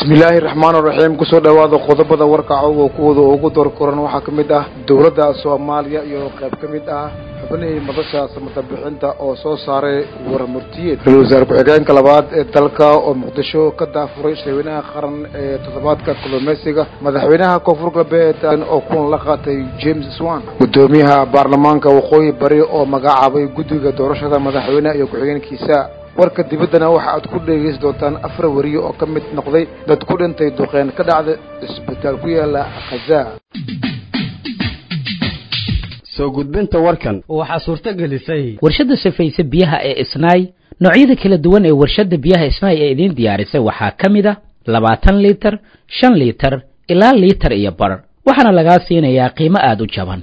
bismillaahi raxmaan raxiim kusoo dhowaada qodobada warkacow kuwooda ugu door koran waxaa ka mid ah dowladda soomaaliya iyo qayb ka mid ah xubnihii madasha samata bixinta oo soo saaray warmurtiyeed ra-isul wasaare ku-xigeenka labaad ee dalka oo muqdisho ka daafuray shirweynaha qaran ee toddobaadka kalluumeysiga madaxweynaha koonfur galbeed oo kulan la qaatay james swan guddoomiyaha baarlamaanka waqooyi bari oo magacaabay guddiga doorashada madaxweyneha iyo ku-xigeenkiisa warka dibaddana waxa aad ku dhegaysi doontaan afar wariye oo ka mid noqday dad ku dhintay duqeen ka dhacda isbitaal ku yaala khazaa soo gudbinta warkan waxaa suurto gelisay warshadda safayse biyaha ee isnaay noocyada kala duwan ee warshadda biyaha isnaay ee idiin diyaarisay waxaa ka mid a labaatan liitar shan liitar ilaa liitar iyo bar waxaana lagaa siinayaa qiimo aada u jaban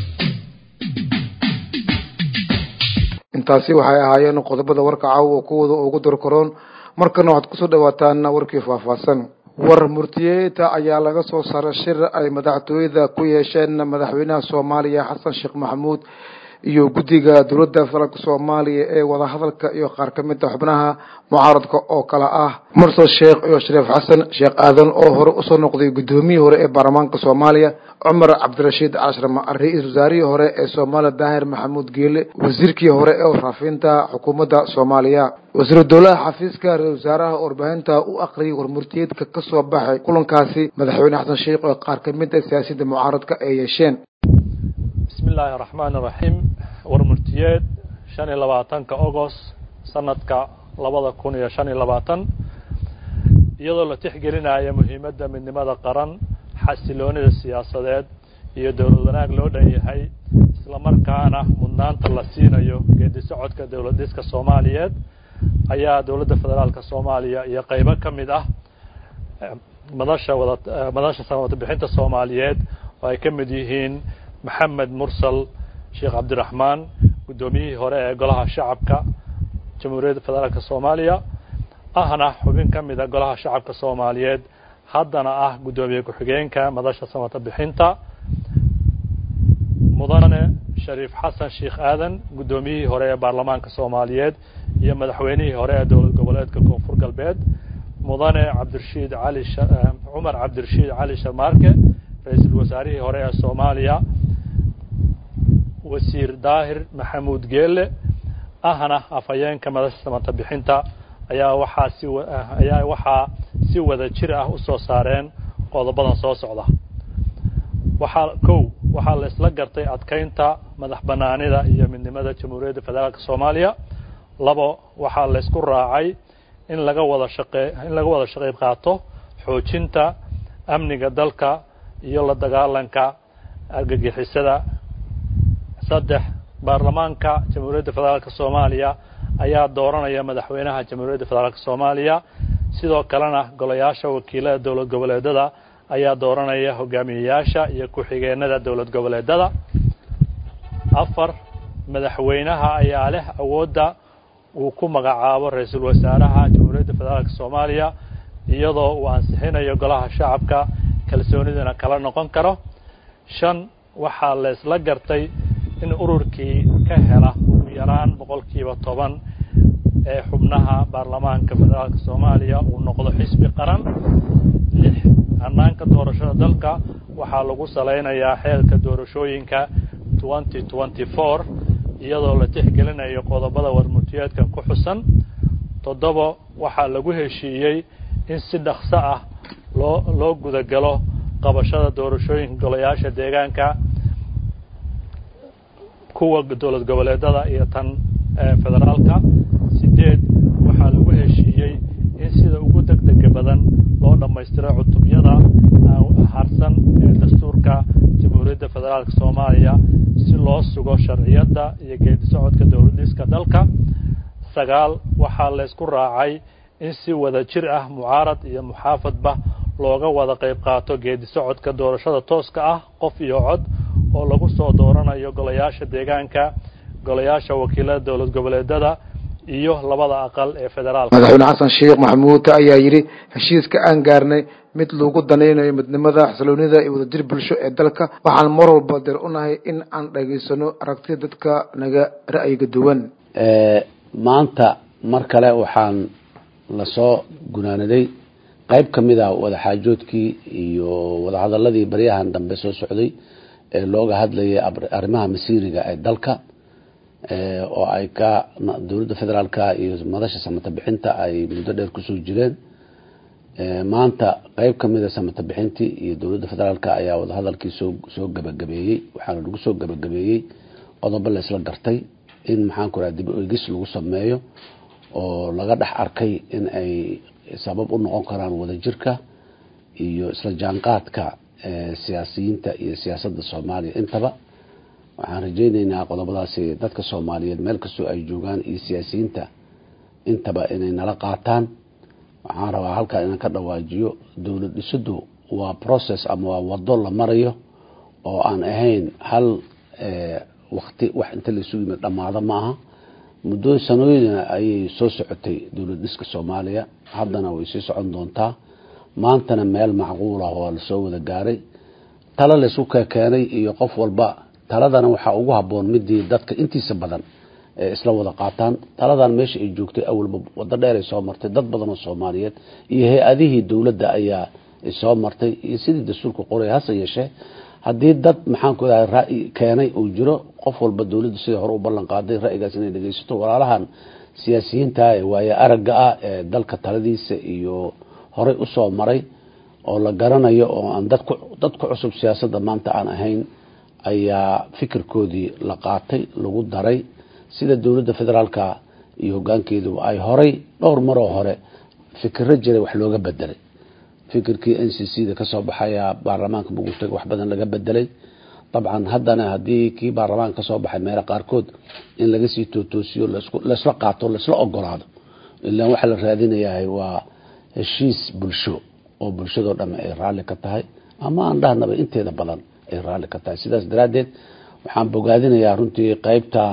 intaasi waxay ahaayeen qodobada warka caaw oo kuwooda ugu dorkaroon markana waxaad kusoo dhawaataan warkii faahfaahsan war murtiyeeta ayaa laga soo saaray shir ay madaxtooyada ku yeesheen madaxweynaha soomaaliya xasan sheekh maxamuud iyo guddiga dowladda federaalk soomaaliya ee wadahadalka iyo qaar ka mid a xubnaha mucaaradka oo kale ah mursal sheekh iyo shariif xasan sheekh aadan oo hore usoo noqday guddoomiyihii hore ee baarlamaanka soomaaliya cumar cabdirashiid cashrama ra-iisul wasaarihii hore ee soomaaliya daahir maxamuud geele wasiirkii hore ee warfaafinta xukuumadda soomaaliya wasiiru dowlaha xafiiska ra-isul wasaaraha warbaahinta u aqriyay warmurtiyeedka ka soo baxay kulankaasi madaxweyne xasan sheekh oo qaar ka mid a siyaasadda mucaaradka ay yeesheen bismi illaahi raxmaan iraxiim warmurtiyeed shan iyo labaatanka agost sanadka labada kun iyo shan iyo labaatan iyadoo la tixgelinaya muhiimadda midnimada qaran xasiloonida siyaasadeed iyo dowlad wanaag loo dhan yahay islamarkaana mudnaanta la siinayo geedi socodka dowlad dhiska soomaaliyeed ayaa dowladda federaalka soomaaliya iyo qeybo ka mid ah madasha wada madasha samata bixinta soomaaliyeed oo ay ka mid yihiin maxamed mursal sheekh cabdiraxmaan guddoomiyihii hore ee golaha shacabka jamhuuriyadda federaalka soomaaliya ahna xubin ka mida golaha shacabka soomaaliyeed haddana ah guddoomiye ku-xigeenka madasha samata bixinta mudane shariif xasan sheekh aadan guddoomiyihii hore ee baarlamaanka soomaaliyeed iyo madaxweynihii hore ee dowlad goboleedka koonfur galbeed mudane cabdirashiid cali cumar cabdirashiid cali sharmaarke ra-iisul wasaarihii hore ee soomaaliya wasiir daahir maxamuud geele ahna afhayeenka madasha samata bixinta ayaa waxaa si ayaa waxaa si wada jir ah u soo saareen qodobadan soo socda waxaa kow waxaa la isla gartay adkeynta madax banaanida iyo midnimada jamhuuriyadda federaalka soomaaliya labo waxaa la ysku raacay in laga wada shaqee in laga wada shaqeyb qaato xoojinta amniga dalka iyo la dagaalanka argagixisada saddex baarlamaanka jamhuuriyadda federaalka soomaaliya ayaa dooranaya madaxweynaha jamhuuriyadda federaalka soomaaliya sidoo kalena golayaasha wakiilada dowlad goboleedada ayaa dooranaya hogaamiyeyaasha iyo ku-xigeenada dowlad goboleedada afar madaxweynaha ayaa leh awoodda uu ku magacaabo ra-iisul wasaaraha jamhuuriyadda federaalka soomaaliya iyadoo uu ansixinayo golaha shacabka kalsoonidana kala noqon karo shan waxaa la isla gartay in ururkii ka hela ugu yaraan boqolkiiba toban ee xubnaha baarlamaanka federaalka soomaaliya uu noqdo xisbi qaran lix hanaanka doorashada dalka waxaa lagu salaynayaa xeelka doorashooyinka twenty twenty four iyadoo la tixgelinayo qodobada warmurtiyeedkan ku xusan toddobo waxaa lagu heshiiyey in si dhaqso ah loo loo gudagalo qabashada doorashooyinka golayaasha deegaanka kuwa dowlad goboleedada iyo tan federaalka sideed waxaa lagu heshiiyey in sida ugu deg dega badan loo dhammaystiro cutubyada harsan ee dastuurka jamhuuriyadda federaalka soomaaliya si loo sugo sharciyadda iyo geedi socodka dowlad dhiska dalka sagaal waxaa la ysku raacay in si wada jir ah mucaarad iyo muxaafadba looga wada qayb qaato geedi socodka doorashada tooska ah qof iyo cod oo lagu soo dooranayo golayaasha deegaanka golayaasha wakiilada dowlad goboleedada iyo labada aqal ee federaalka madaxweyne xasan sheekh maxamuud ayaa yidhi heshiiska aan gaarnay mid lagu danaynayo midnimada xasiloonida iyo wadajir bulsho ee dalka waxaan mar walba deer u nahay in aan dhageysano aragtida dadka naga ra'yiga duwan maanta mar kale waxaan lasoo gunaanaday qeyb ka mid a wadaxaajoodkii iyo wadahadaladii baryahan dambe soo socday ee looga hadlayay arrimaha masiiriga ee dalka oo ay ka dowladda federaalka iyo madasha samata bixinta ay muddo dheer kusoo jireen maanta qeyb ka mid a samata bixintii iyo dowladda federaalka ayaa wadahadalkii soo soo gabagabeeyey waxaana lagu soo gabagabeeyey qodobo la isla gartay in maxaanku raha dib egis lagu sameeyo oo laga dhex arkay in ay sabab u noqon karaan wadajirka iyo isla jaanqaadka siyaasiyiinta iyo siyaasadda soomaaliya intaba waxaan rajeyneynaa qodobadaasi dadka soomaaliyeed meel kastoo ay joogaan iyo siyaasiyiinta intaba inay nala qaataan waxaan rabaa halkaa inaan ka dhawaajiyo dowlad dhisadu waa process ama waa wado la marayo oo aan ahayn hal wakti wax inta laisu yimid dhammaado ma aha muddo sanooyina ayay soo socotay dowlad dhiska soomaaliya haddana way sii socon doontaa maantana meel macquul ah oo lasoo wada gaaray talo laysku kekeenay iyo qof walba taladana waxaa ugu haboon midii dadka intiisa badan ee isla wada qaataan taladan meesha ay joogtay awalba wado dheer ay soo martay dad badan oo soomaaliyeed iyo hay-adihii dowladda ayaa soo martay iyo sidii dastuurka qoray hase yeeshee haddii dad maxaanku iraha ra-y keenay uu jiro qof walba dowladda sidai hore u ballan qaaday ra-yigaas inay dhegeysato walaalahan siyaasiyiinta ee waaye aragga ah ee dalka taladiisa iyo horey usoo maray oo la garanayo oo aan dad ku dad ku cusub siyaasadda maanta aan ahayn ayaa fikirkoodii la qaatay lagu daray sida dowladda federaalka iyo hogaankeedu ay horay dhowr maroo hore fikiro jiray wax looga bedelay fikirkii n c c da kasoo baxaya baarlamaanka muqdisho wax badan laga bedelay dabcan haddana haddii kii baarlamaanka kasoo baxay meelo qaarkood in laga sii tootoosiyo laisla qaato laisla ogolaado ilaan waxaa la raadinayahay waa heshiis bulsho oo bulshadoo dhamme ay raalli ka tahay ama aan dhahnaba inteeda badan ay raalli ka tahay sidaas daraaddeed waxaan bogaadinayaa runtii qeybta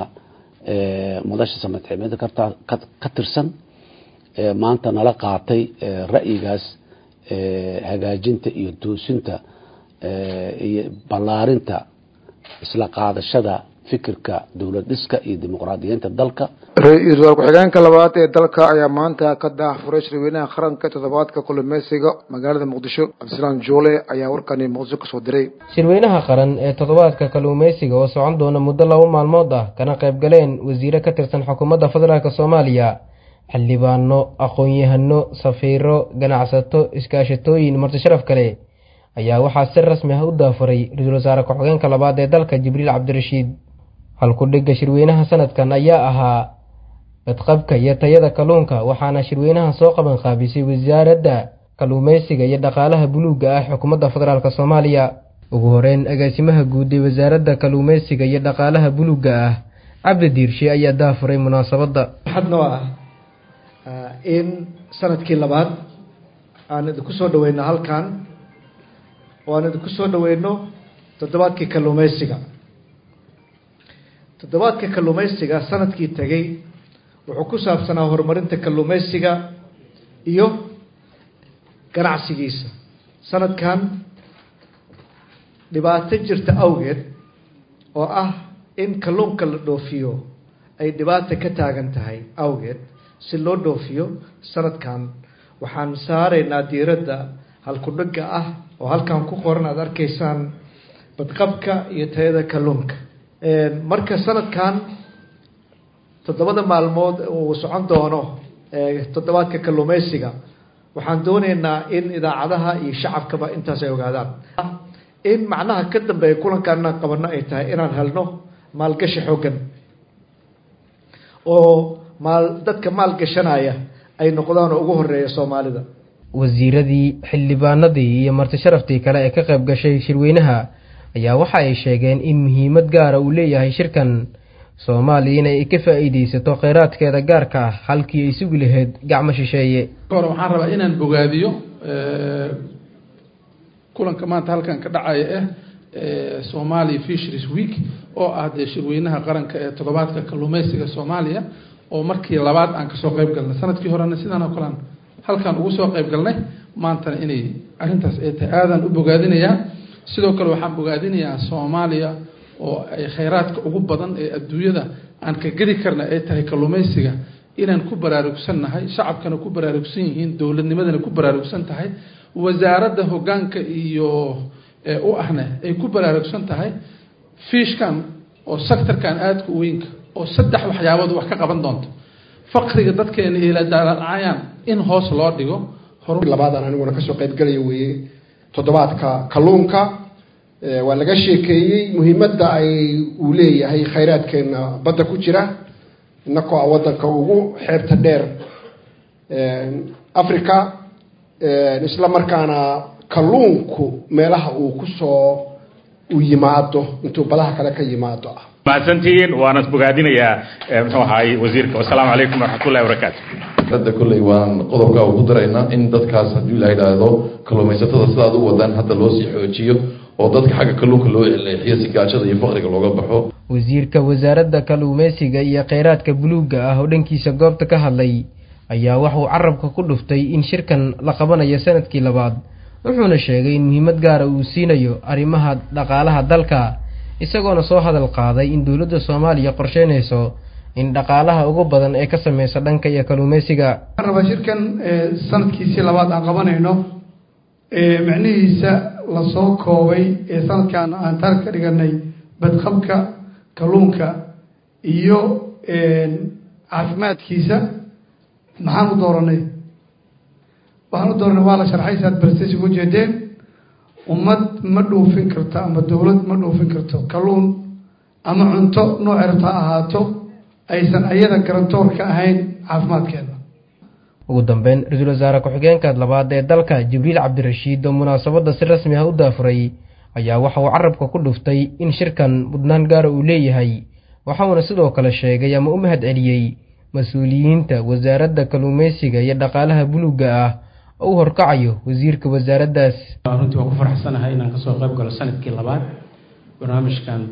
madasha samadximida ka tirsan maanta nala qaatay ra'yigaas hagaajinta iyo toosinta iyo ballaarinta isla qaadashada fikirka dowlad dhiska iyo dimuqraadiyiinta dalka ra-iisul wasaar ku-xigeenka labaad ee dalka ayaa maanta ka daahfuray shirweynaha qaranka toddobaadka kulumeysiga magaalada muqdisho cabdisalaam joole ayaa warkani muqdisho kasoo diray shirweynaha qaran ee toddobaadka kalluumeysiga oo socon doona muddo laba maalmood ah kana qayb galeen wasiire ka tirsan xukuumadda federaalk soomaaliya xildhibaano aqoon-yahano safiiro ganacsato iskaashatooyin marti sharaf kale ayaa waxaa si rasmi ah u daafuray ra-iisul wasaare ku-xigeenka labaad ee dalka jibriil cabdirashiid halku-dhigga shirweynaha sanadkan ayaa ahaa badqabka iyo tayada kalluunka waxaana shirweynaha soo qaban qaabisay wasaaradda kalluumeysiga iyo dhaqaalaha buluugga ah xukuumadda federaalk soomaaliya ugu horeyn agaasimaha guud ee wasaaradda kalluumeysiga iyo dhaqaalaha buluugga ah cabdi diirshe ayaa daafuray munaasabadda waxadnoo ah in sanadkii labaad aan idinku soo dhaweyno halkan oo aan idinku soo dhaweyno toddobaadkii kalluumeysiga toddobaadka kalluumeysiga sanadkii tegay wuxuu ku saabsanaa horumarinta kalluumeysiga iyo ganacsigiisa sanadkan dhibaato jirta awgeed oo ah in kalluunka la dhoofiyo ay dhibaata ka taagan tahay awgeed si loo dhoofiyo sanadkan waxaan saaraynaa diiradda halku-dhigga ah oo halkan ku qoran aada arkaysaan badqabka iyo tayada kalluunka marka sanadkan toddobada maalmood uu socon doono toddobaadka kalluumeysiga waxaan dooneynaa in idaacadaha iyo shacabkaba intaas ay ogaadaan in macnaha ka dambeeya kulankan inaan qabano ay tahay inaan helno maalgashi xooggan oo maal dadka maal gashanaya ay noqdaan oo ugu horeeya soomaalida wasiiradii xildhibaanadii iyo marti sharaftii kale ee ka qayb gashay shirweynaha ayaa waxa ay sheegeen in muhiimad gaara uu leeyahay shirkan soomaaliya inay ka faa'iidaysato kheyraadkeeda gaarka ah halkii ay sugi lahayd gacmo shisheeye hore waxaan rabaa inaan bogaadiyo kulanka maanta halkan ka dhacaya ah somalia fisheries week oo ah dee shirweynaha qaranka ee toddobaadka kalluumeysiga soomaaliya oo markii labaad aan kasoo qeyb galnay sanadkii horena sidaan oo kalean halkaan ugu soo qeyb galnay maantana inay arrintaas ay tahay aadaan u bogaadinayaa sidoo kale waxaan bogaadinayaa soomaaliya oo ay kheyraadka ugu badan ee adduunyada aan ka gedi karna ay tahay kalluumeysiga inaan ku baraarugsannahay shacabkana ku baraarugsan yihiin dowladnimadana ku baraarugsan tahay wasaaradda hoggaanka iyo u ahna ay ku baraarugsan tahay fiishkan oo sectorkan aadka u weynka oo saddex waxyaabood wax ka qaban doonto faqriga dadkeena eeladaalacayaan in hoos loo dhigo labaadan aniguna kasoo qaybgalaya weeye toddobaadka kalluunka waa laga sheekeeyey muhiimadda ay uu leeyahay khayraadkeena badda ku jira inakoo a waddanka ugu xeebta dheer africa isla markaana kalluunku meelaha uu kusoo u yimaado intuu badaha kale ka yimaado ah mahadsantihiin waana bogaadinayaa muxuu ahaay wasiirka wasalaamu calaykum waraxmatullahi wabarakaatu hadda kolley waan qodobka ugu daraynaa in dadkaas haddii la yidhaahdo kalluumaysatada sidaad u wadaan hadda loo sii xoojiyo oo dadka xagga kalluunka loo leexiyo si gaajada iyo faqriga looga baxo wasiirka wasaaradda kalluumeysiga iyo kheyraadka buluugga ah oo dhankiisa goobta ka hadlay ayaa waxuu carabka ku dhuftay in shirkan la qabanayo sanadkii labaad wuxuuna sheegay in muhiimad gaara uu siinayo arrimaha dhaqaalaha dalka isagoona soo hadal qaaday in dowladda soomaaliya qorsheynayso in dhaqaalaha ugu badan ee ka sameysa dhanka iyo kalluumeysiga waxaan rabaa shirkan sanadkiisii labaad aan qabanayno macnihiisa lasoo koobay ee sanadkan aan taar ka dhiganay badqabka kalluunka iyo caafimaadkiisa maxaan u dooranay waxaan u dooranay waa la sharxay saad barstasi uga jeedeen ummad ma dhuufin karto ama dowlad ma dhuufin karto kalluun ama cunto nooc rabta ha ahaato aysan ayada garantoor ka ahayn caafimaadkeeda ugu dambeyn ra-iisul wasaare ku-xigeenka labaad ee dalka jibriil cabdirashiid oo munaasabadda si rasmi ah u daafuray ayaa waxa uu carabka ku dhuftay in shirkan mudnaan gaara uu leeyahay waxauna sidoo kale sheegay ama u mahad celiyey mas-uuliyiinta wasaaradda kalluumeysiga iyo dhaqaalaha buluugga ah oo u horkacayo wasiirka wasaaraddaas runtii waan ku faraxsanahay inaan kasoo qayb galo sanadkii labaad barnaamijkan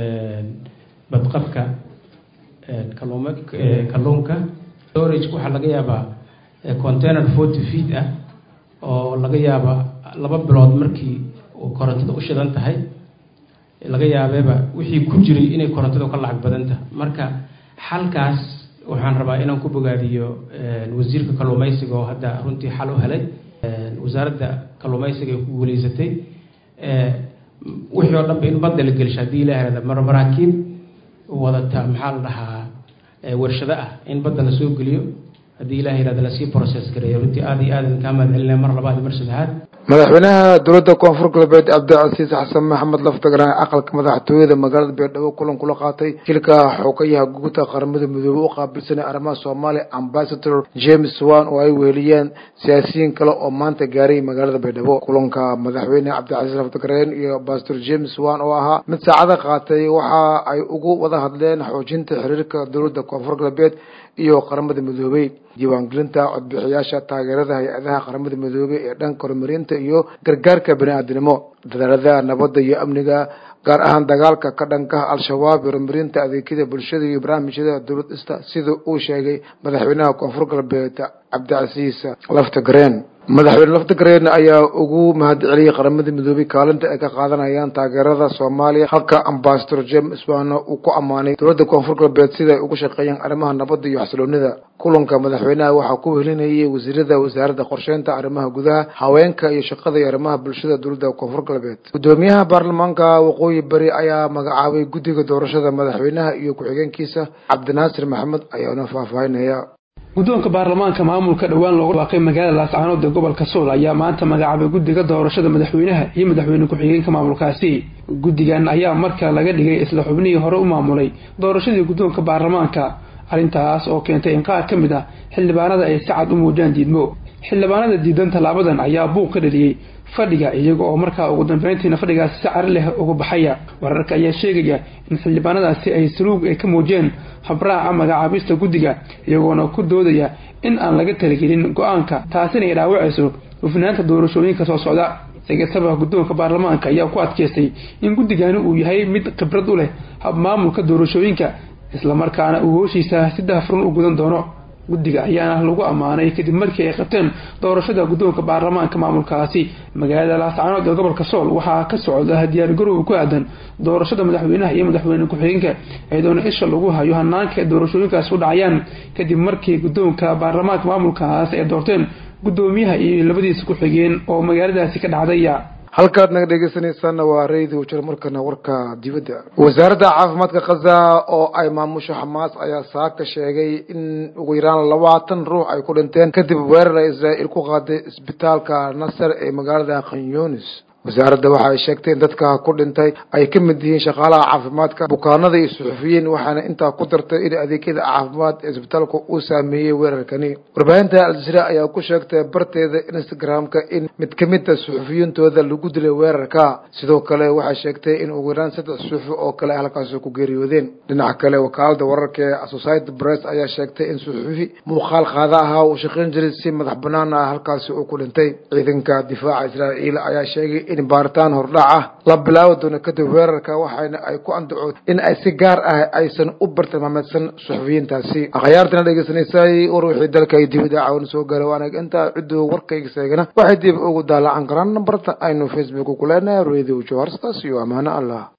badqabka kalluum kalluunka storage waxaa laga yaabaa container forty feet ah oo laga yaaba laba bilood markii korontada u shidan tahay laga yaabeeba wixii ku jiray inay korontadu ka lacag badan tahay marka xalkaas waxaan rabaa inaan ku bogaadiyo wasiirka kalluumeysiga oo hadda runtii xal u helay wasaaradda kalluumeysiga ay ku guuleysatay wixii oo dhanba in badda la gelsha haddii ilaahada marmaraakiib wadata maxaa la dhahaa warshado ah in badda lasoo geliyo haddii ilaha yirahda lasii process gareeyo runtii aada iyo aad kaa mahad celinaya mar labaad iyo mar saddexaad madaxweynaha dowladda koonfur galbeed cabdicasiis xasan maxamed laftagaraan aqalka madaxtooyada magaalada beerdhabo kulan kula qaatay shilka xogayaha guuta qaramada midoobey u qaabilsanay arrimaha soomaaliya ambasador james wan oo ay weheliyeen siyaasiyiin kale oo maanta gaaray magaalada beerdhabo kulanka madaxweyne cabdicasiis laftagareen iyo ambasador james wan oo ahaa mid saacada qaatay waxa ay ugu wada hadleen xoojinta xiriirka dowladda koonfur galbeed iyo qaramada midoobey diiwaangelinta codbixiyaasha taageerada hay-adaha qaramada midoobey ee dhanka horumarinta iyo gargaarka bani-aadinimo dadaalada nabadda iyo amniga gaar ahaan dagaalka ka dhanka al-shabaab horumarinta adeegyada bulshada iyo barnaamijyada dowlad ista sida uu sheegay madaxweynaha koonfur galbeed cabdicasiis laftagareen madaxweyne laftagareen ayaa ugu mahad celiyey qaramada midoobey kaalinta ay ka qaadanayaan taageerada soomaaliya halka ambasador james wana uu ku ammaanay dowladda koonfur galbeed siday ugu shaqeeyeen arrimaha nabadda iyo xasiloonida kulanka madaxweynaha waxaa ku wehelinayay wasiirada wasaaradda qorsheynta arrimaha gudaha haweenka iyo shaqada iyo arrimaha bulshada dowladda koonfur galbeed gudoomiyaha baarlamaanka waqooyi bari ayaa magacaabay guddiga doorashada madaxweynaha iyo ku-xigeenkiisa cabdinaasir maxamed ayaana faahfaahinaya guddoonka baarlamaanka maamulka dhowaan looga dhawaaqay magaalada laascaanood ee gobolka sool ayaa maanta magacaabay guddiga doorashada madaxweynaha iyo madaxweyne ku-xigeenka maamulkaasi guddigan ayaa marka laga dhigay isla xubnihii hore u maamulay doorashadii guddoonka baarlamaanka arrintaas oo keentay in qaar ka mid ah xildhibaanada ay si cad u muujaan diidmo xildhibaanada diidan tallaabadan ayaa buuq ka dhaliyey fadhiga iyaga oo markaa ugu dambeyntiina fadhigaasi si cari leh uga baxaya wararka ayaa sheegaya in xildhibaanadaasi ay saluug ay ka muujiyeen habraaca magacaabista guddiga iyagoona ku doodaya in aan laga talagelin go-aanka taasina ay dhaawacayso hufnaanta doorashooyinka soo socda sigataba guddoonka baarlamaanka ayaa ku adkeystay in guddigani uu yahay mid khibrad u leh habmaamulka doorashooyinka islamarkaana uu hooshiisa si daafurun u gudan doono guddiga ayaana lagu ammaanay kadib markii ay qabteen doorashada guddoonka baarlamaanka maamulkaasi magaalada laascaanood ee gobolka sool waxaa ka socda diyaargarow ku aadan doorashada madaxweynaha iyo madaxweyne ku-xigeenka iyadoona isha lagu hayo hanaanka ay doorashooyinkaas u dhacayaan kadib markii guddoonka baarlamaanka maamulkaas ay doorteen guddoomiyaha iyo labadiisa ku-xigeen oo magaaladaasi ka dhacdaya halkaad naga dhegeysanaysaana waa radio jir markana warka dibadda wasaaradda caafimaadka khaza oo ay maamusho xamaas ayaa saaka sheegay in ugu yaraan labaatan ruux ay ku dhinteen kadib weerar ay israa'iil ku qaaday isbitaalka nasar ee magaalada khanyunis wasaaradda waxa ay sheegtay in dadka ku dhintay ay ka mid yihiin shaqaalaha caafimaadka bukaanada iyo suxufiyiin waxaana intaa ku dartay in adeegyada caafimaad ee isbitaalka uu saameeyey weerarkani warbaahinta al-jazeera ayaa ku sheegtay barteeda instagram-ka in mid ka mid a suxufiyiintooda lagu dilay weerarka sidoo kale waxay sheegtay in ugu yaraan saddex suxufi oo kale ay halkaasi ku geeriyoodeen dhinaca kale wakaalada wararka ee associated press ayaa sheegtay in suxufi muuqaal qaada ahaa uu shaqayn jiray si madax banaan ah halkaasi uu ku dhintay ciidanka difaaca israa'iil ayaa sheegay in baaritaan hordhac ah la bilaabi doono kadib weerarka waxaana ay ku andacood in ay si gaar ah aysan u bartilmaameedsan suxufiyiintaasi akhyaartana dhegeysanaysaay war wixii dalka ay dibida caawin soo gaara waanag intaa cidduu warkayga seegana waxay dib ugu daalacan karaan nambarta aynu facebook ku leenahay radio joharstaas iyo amaano allah